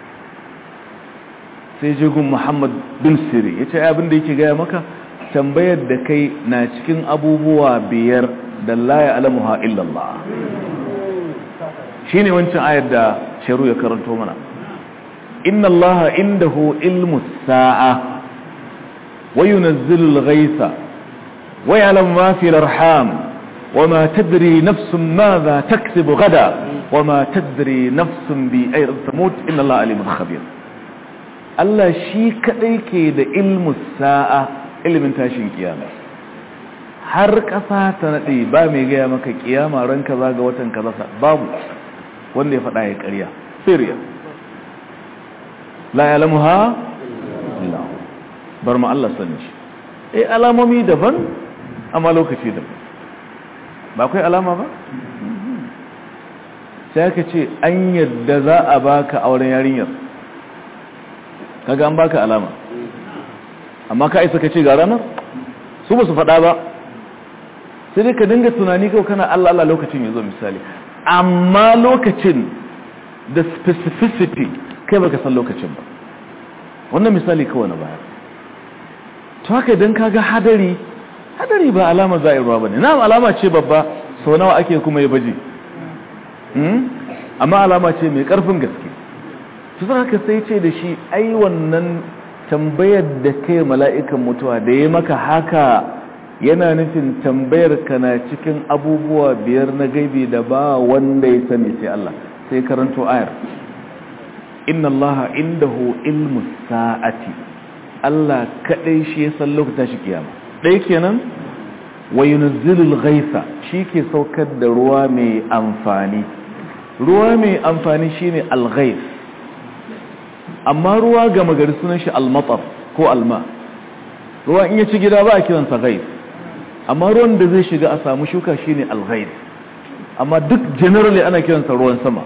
sai jigun muhammad bin siri ya ce abin da yake gaya maka tambayar da kai na cikin abubuwa biyar da laye alamuha illallah shi ne wancan ayar da sharu ya karanto mana inna allaha indahu ilmu sa'a wa yunazzilul ghaitha wa ya'lamu ma fil arham وما تدري نفس ماذا تكسب غدا وما تدري نفس بأي تموت إن الله عليم خبير Allah shi kaɗai ke da ilmu sa'a ilimin tashin kiyama har ƙasa ta naɗe ba mai gaya maka kiyama ran kaza ga watan kaza babu wanda ya faɗa ya ƙarya siriya la ya lamu ha? bar ma Allah sani shi eh alamomi daban amma lokaci daban ba kai alama ba sai aka ce an yadda za a baka auren yarinyar kaga an baka alama amma ka isa ka ce ga ranar su ba su faɗa ba sai dai ka dinga tunani kawai kana Allah Allah lokacin ya zo misali amma lokacin da specificity kai baka san lokacin ba wannan misali kawai na baya to haka idan kaga hadari hadari ba alama za'irwa bane na alama ce babba sau nawa ake kuma ya baje amma alama ce mai karfin gaske su haka sai ce da shi ai wannan tambayar da kai mala'ikan mutuwa da ya maka haka yana nufin tambayar ka na cikin abubuwa biyar na gaibi da ba wanda ya sani sai Allah sai karanto ayar inna allaha indahu ilmu sa'ati Allah kadai shi ya san lokacin shi kiyama ɗaya kenan wa yunazzilul ghaitha ke saukar da ruwa mai amfani ruwa mai amfani shine al-ghaith amma ruwa gama gari sunan shi al-matar ko alma ruwa in ya ci gida ba a kiransa ghaith amma ruwan da zai shiga a samu shuka shine al-ghaith amma duk generally ana kiransa ruwan sama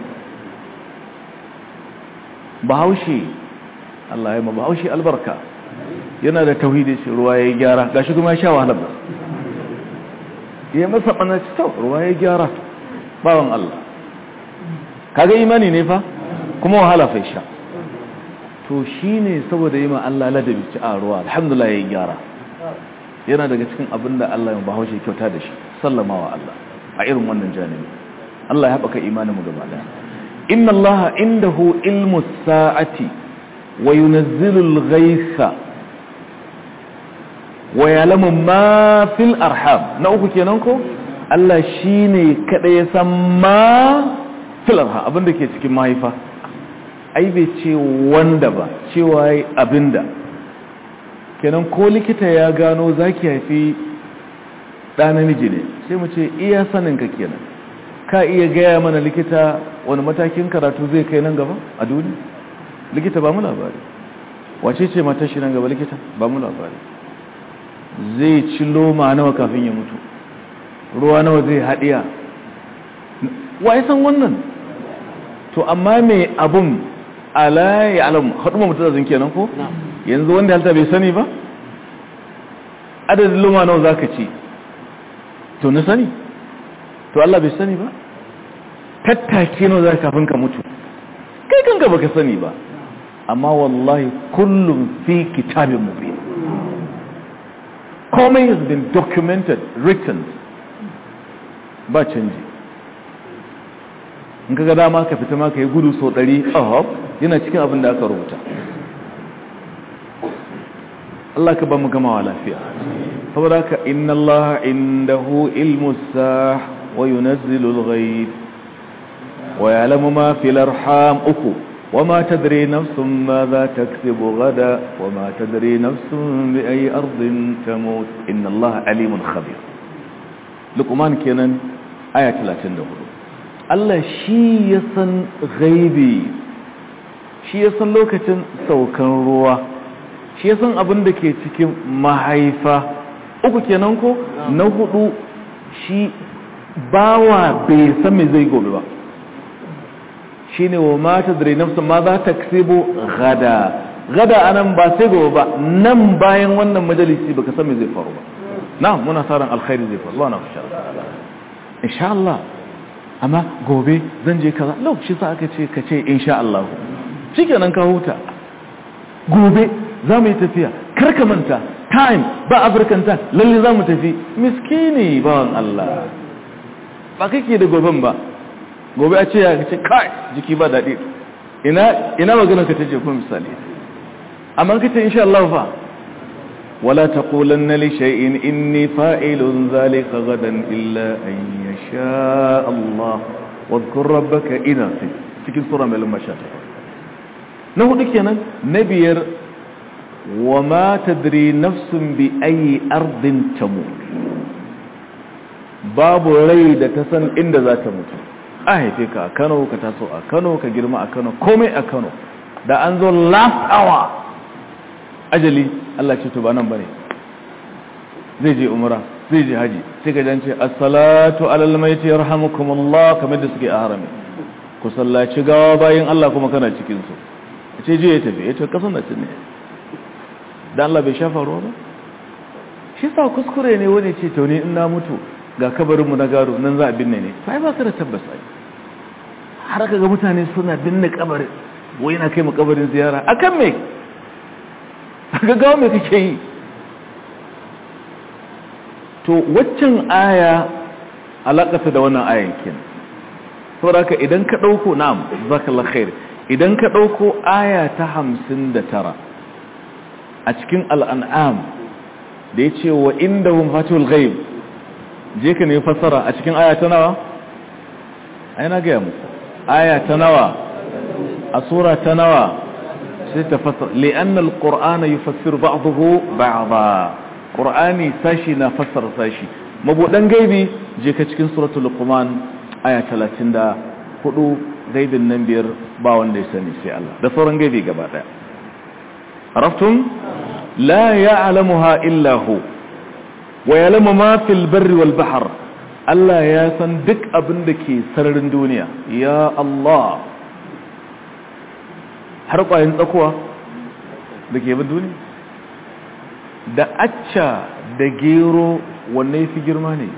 bahaushe Allah ya ma bahaushe albarka yana da tauhidi shi ruwa ya gyara gashi kuma ya sha wahalar ba ya masa ɓanaci tau ruwa ya gyara bawan Allah kaga imani ne fa kuma wahala fai sha to shi ne saboda yi ma Allah ladabi ci a ruwa alhamdulillah ya gyara yana daga cikin abin da Allah ya bahaushe kyauta da shi sallama wa Allah a irin wannan janibi Allah ya haɓaka imanin mu gaba daya inna Allah indahu ilmu sa'ati wa yunazzilul ghaitha wa yalamu ma fil arham na uku kenan ko Allah shine kada ya san ma fil arham abinda ke cikin mahaifa ai bai ce wanda ba cewa abinda kenan ko likita ya gano zaki haifi ɗa namiji ne sai mu ce iya sanin ka kenan ka iya gaya mana likita wani matakin karatu zai kai nan gaba a duniya likita ba mu labari wace ce matashi nan gaba likita ba mu labari zai ci loma nawa kafin ya mutu ruwa nawa zai haɗiya wa san wannan to amma mai abun ala ya alam haɗu ma mutu zazin kenan ko yanzu wanda halta bai sani ba adadin loma nawa za ka ci to na sani to Allah bai sani ba tattake nawa za ka kafin ka mutu kai kanka baka sani ba amma wallahi kullum fi kitabin mubin komai has been documented written ba canji in kaga dama ka fita ma ka yi gudu sau ɗari ahab yana cikin abin da aka rubuta Allah ka ba mu gamawa lafiya saboda ka inna Allah indahu ilmu sah wa yunazzilu al-ghaib wa ya'lamu ma fil arham uku وما تدري نفس ماذا تكسب غدا وما تدري نفس بأي أرض تموت إن الله عليم خبير لقمان كينان آية 34 Allah shi ya san gaibi shi ya san lokacin saukan ruwa shi ya san abin da ke cikin mahaifa uku kenan ko na hudu shi bawa bai san me zai gobe ba shine wa ma tadri nafsun ma za ta kasibu gada gada anan ba sai gobe ba nan bayan wannan majalisi baka san me zai faru ba na'am muna sa ran alkhairi zai faru Allah insha Allah insha Allah amma gobe zan je kaza lokaci sa aka ce ka ce insha Allah shikenan ka huta gobe za mu yi tafiya kar ka manta time ba african time lalle za mu tafi miskini bawan Allah ba kake da goben ba gobe a ce ya ce kai jiki ba daɗi ina ina magana ka tace kuma misali amma kace insha Allah fa wala taqulanna li shay'in inni fa'ilun zalika gadan illa an yasha Allah wadhkur rabbaka idha cikin sura mai lamba 18 na hudu kenan na biyar wa ma tadri nafsun bi ayi ardin tamut babu rai da ta san inda za ta mutu a haife ka a kano ka taso a kano ka girma a kano komai a kano da an zo last hour ajali Allah ce to ba nan bane zai je umra zai je haji sai ka jance as-salatu alal mayti yarhamukumullah kamar da suke a harami ku sallaci gawa bayin Allah kuma kana cikin su ce je ya tafi ya ce kasan da ne dan Allah bai shafa ruwa ba shi sa kuskure ne wani ce to ne in na mutu ga kabarinmu na gado nan za a binne ne sai ba ka da tabbas ai har ka ga mutane suna binne kabarin wai na kai mu kabarin ziyara akan me ga gawo me kake yi to waccan aya alakata da wannan ayan kin saboda haka idan ka dauko na'am zakallahu khair idan ka dauko aya ta 59 a cikin al'an'am da yace wa indahum fatul ghaib je ka ne fassara a cikin aya ta nawa ai na gaya muku aya ta nawa a sura ta nawa sai ta fassara li'anna alqur'ana yufassiru ba'dahu ba'dha qur'ani sashi na fassara sashi mabudan gaibi je ka cikin suratul luqman aya 34 gaibin nan biyar ba wanda ya sani sai Allah da sauran gaibi gaba daya araftum la ya'lamuha illa hu wa yalamu ma fil barri wal bahr Allah ya san duk abin da ke sararin duniya ya Allah har kwayin tsakuwa da ke bin duniya da acca da gero wanne fi girma ne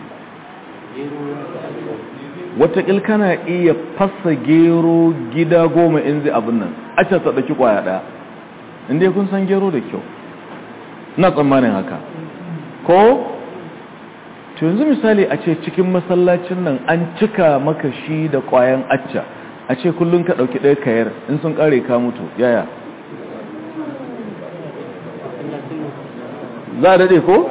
wataƙil kana iya fasa gero gida goma in zai abin nan acca ta ɗauki kwaya ɗaya inda kun san gero da kyau na tsammanin haka ko to yanzu misali a ce cikin masallacin nan an cika maka shi da kwayan acca a ce kullum ka ɗauki ɗaya kayar in sun ƙare ka mutu yaya za a daɗe ko?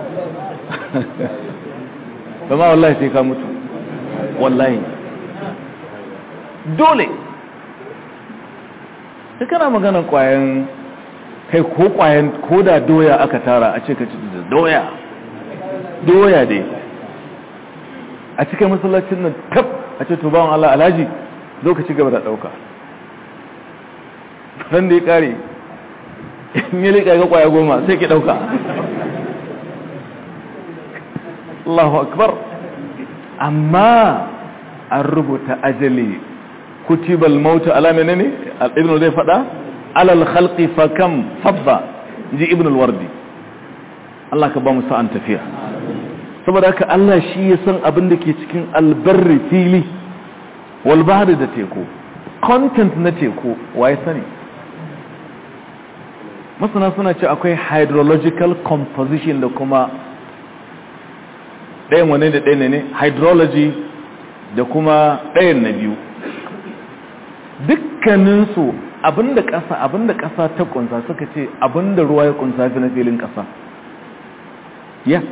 zama wallahi sai ka mutu wallahi dole ta kana maganan kwayan kai ko kwayan ko da doya aka tara a ce ka ci da doya doya dai a cikin masallacin nan tab a ce tubawan Allah alhaji zo ka ci gaba da ɗauka ran da ya ƙare in yi liƙa ga ƙwaya goma sai ki ɗauka Allahu akbar amma an rubuta ajali kutibal mautu ala menene ibn zai faɗa alal khalqi fa kam fabba ji ibn al-wardi Allah ka ba mu sa'an tafiya saboda haka Allah shi ya san abin da ke cikin albarri fili wal bahri da teku content na teku waye sani masana suna ce akwai hydrological composition da kuma ɗayan wane da ɗaya ne hydrology da kuma ɗayan na biyu dukkaninsu abinda ƙasa abinda ƙasa ta ƙunsa suka ce abinda ruwa ya ƙunsa fi na filin ƙasa ya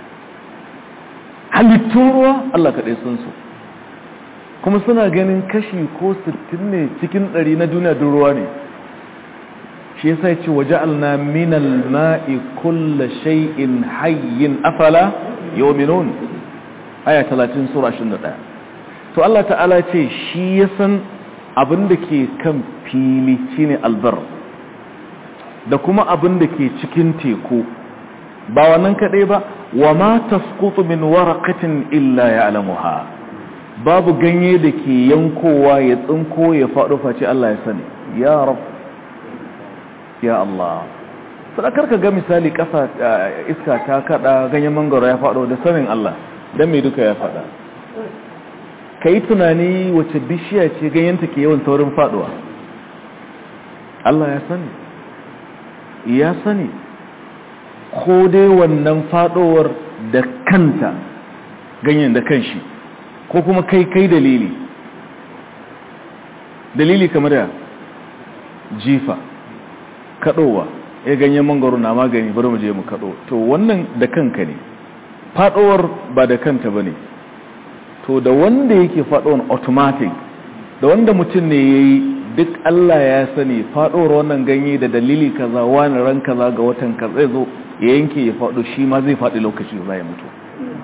halittun ruwa Allah kaɗai sun su kuma suna ganin kashi ko sittin ne cikin ɗari na duniya duk ruwa ne shi yasa ya ce waje alna minal ma'i kulla shay'in hayyin afala yominun aya 30 sura 21 to Allah ta'ala ce shi ya san abin da ke kan fili shine albar da kuma abin da ke cikin teku ba wannan kadai ba wa ma tasqutu min waraqatin illa ya'lamuha babu ganye da ke yankowa ya tsinko ya faɗo face Allah ya sani ya rab ya Allah sadakar ka ga misali ƙasa iska ta kada ganyen mangoro ya faɗo da sanin Allah don mai duka ya faɗa ka yi tunani wace bishiya ce ganyenta ke yawan saurin faɗuwa Allah ya sani ya sani ko dai wannan faɗowar da kanta ganyen da kanshi ko kuma kai kai dalili dalili kamar da jifa kaɗowa ya ganyen mangoro na magani bari mu je mu kaɗo to wannan da kanka ne faɗowar ba da kanta ba ne to da wanda yake faɗowar automatic da wanda mutum ne ya yi duk Allah ya sani faɗowar wannan ganye da dalili kaza wani ran kaza ga watan kaza zai zo ya yanke ya faɗo shi ma zai faɗi lokaci za ya mutu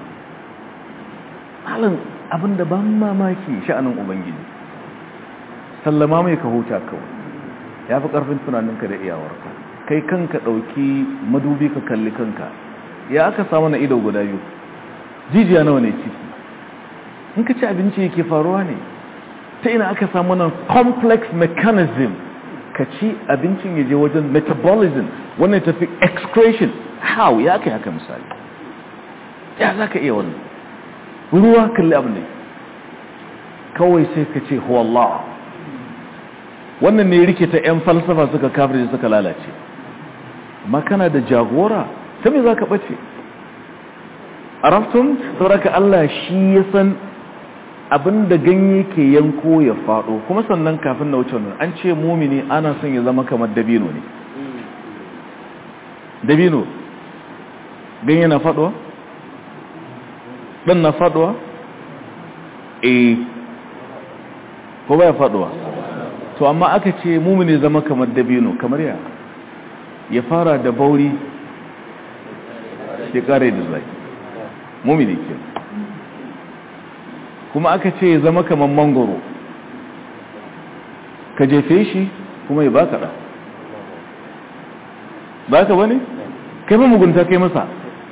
halin abin da ban mamaki sha'anin ubangiji sallama mai ka huta kawai ya fi ƙarfin tunaninka da iyawarka kai kanka ɗauki madubi ka kalli kanka ya aka samu na ido guda biyu jijiya nawa ne ciki in ka ci abinci yake faruwa ne ta ina aka samu nan complex mechanism ka ci abincin yaje wajen metabolism wannan tafi excretion how ya kai haka misali ya za ka iya wannan ruwa kalli abin ne kawai sai ka ce huwallah wannan ne rike ta 'yan falsafa suka kafirce suka lalace makana da jagora ta me za ka ɓace a raftun sauraka Allah shi ya san abin da ganye ke yanko ya faɗo kuma sannan kafin na wuce wannan an ce mumini ana son ya zama kamar dabino ne dabino ganye na faɗuwa? ɗan na faɗuwa? eh ko baya faɗuwa to amma aka ce mumini zama kamar dabino kamar ya ya fara da bauri ya kare da zai mumini ke kuma aka ce ya zama kamar mangoro ka jefe shi kuma ya baka da baka bane kai ba mugunta kai masa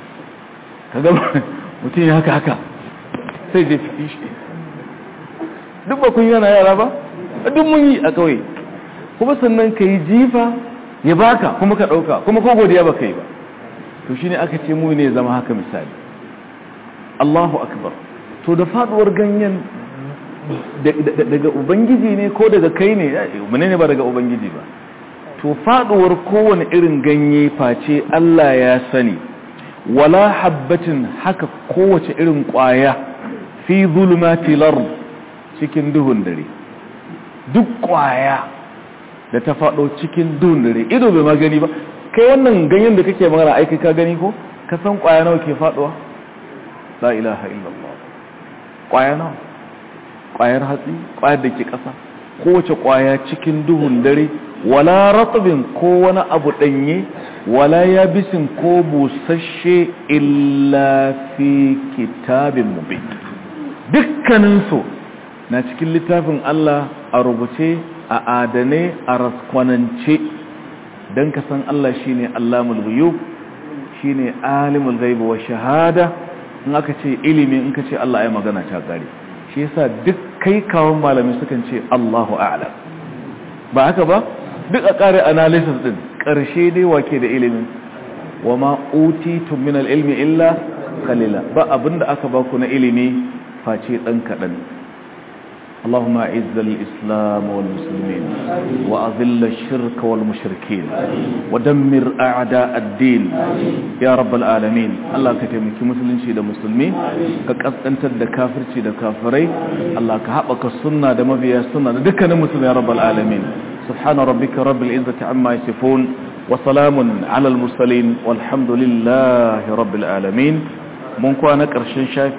ka gaba mutum ya haka haka sai jefe shi duk ba kun yana yara ba duk mun yi a kawai kuma sannan ka yi jifa ya baka kuma ka ɗauka kuma ko godiya ba ka yi ba to shine aka ce mu ne zama haka misali Allahu akbar to da faduwar ganyen daga ubangiji ne ko daga kai ne ne ba daga ubangiji ba to faduwar kowane irin ganye face Allah ya sani wala habbatin haka kowace irin kwaya fi zulumati lard cikin duhun dare duk kwaya da ta faɗo cikin duhun dare ido bai magani ba kai wannan ganyen da kake magana aiki ka gani ko ka san kwaya nawa ke faɗuwa la ilaha illallah kwaya nawa kwayar hatsi kwayar da ke ƙasa kowace kwaya cikin duhun dare wala ratbin ko wani abu ɗanye wala yabisin ko busasshe illa fi kitabin mubin dukkaninsu na cikin littafin Allah a rubuce a adane a raskwanance don ka san Allah shi ne Allahmul ghuyub shi ne alimul gaibu wa shahada in aka ce ilimi in ka ce Allah ya magana ta gari shi yasa duk kai kawon malami sukan ce Allahu a'lam ba haka ba duk a ƙare analysis din ƙarshe dai wake da ilimin wa ma utitum min al-ilmi illa qalila ba abinda aka baku na ilimi face dan kadan اللهم اعز الإسلام والمسلمين وأذل الشرك والمشركين ودمر أعداء الدين يا رب العالمين الله كتمك مسلم شيء مسلمين كأنت دا كافر شيء دا كافرين الله كحبك السنة دا مبيا السنة دكنا مسلم يا رب العالمين سبحان ربك رب العزة عما يصفون وسلام على المرسلين والحمد لله رب العالمين من كوانا كرشن